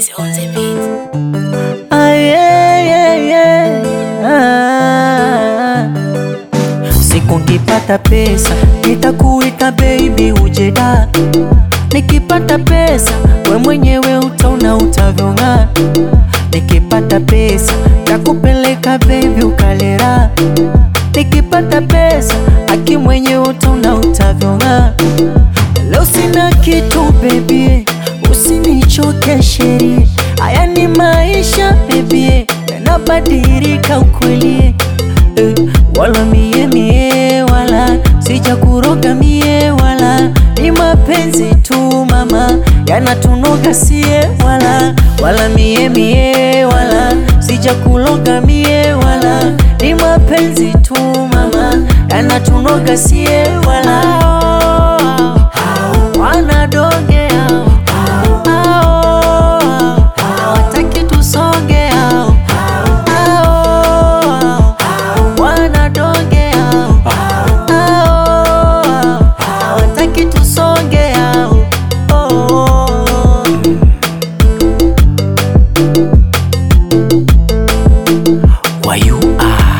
Easy on the beat. Ah, yeah, yeah, yeah. Ah. Siku nikipata pesa nitakuita baby ujeda, nikipata pesa we mwenyewe utaona utavyong'aa, nikipata pesa takupeleka baby ukalera, nikipata pesa aki mwenyewe utaona utavyong'aa. Leo sina kitu baby, usinichoke sheri, haya ni maisha baby, yanabadilika ukweli eh, wala mie mie wala sija kuroga mie wala ni mapenzi tu mama yanatunoga sie wala wala mie mie wala sija kuloga mie wala ni mapenzi tu mama yanatunoga sie wala wanadonge hao hao hawataki tusonge hao hao wanadonge hao hao hawataki tusonge hao oh. Why you are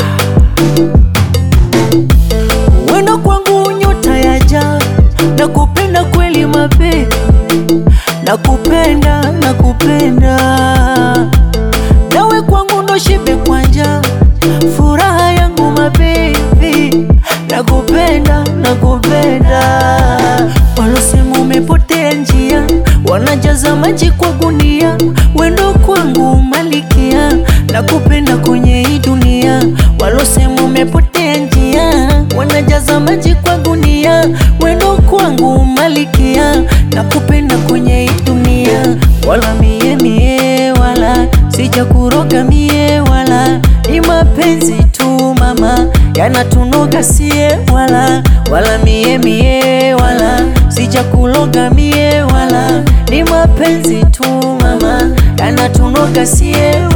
wena kwangu nyota ya jaa nakupenda kweli mabe nakupenda nakupenda nawe kwangu ndo shibe kwanja furaha yangu mabebi nakupenda nakupenda walosema umepotea njia wanajaza maji kwa gunia wendo kwangu malikia nakupenda kwenye hii dunia walosema umepotea njia wanajaza maji kwa gunia wendo kwangu malikia nakupenda kwenye hii dunia wala mie mie wala sija kuroga mie wala ni mapenzi tu mama yanatunoga sie wala wala mie mie wala sija kuloga mie wala ni mapenzi tu mama yanatunoga sie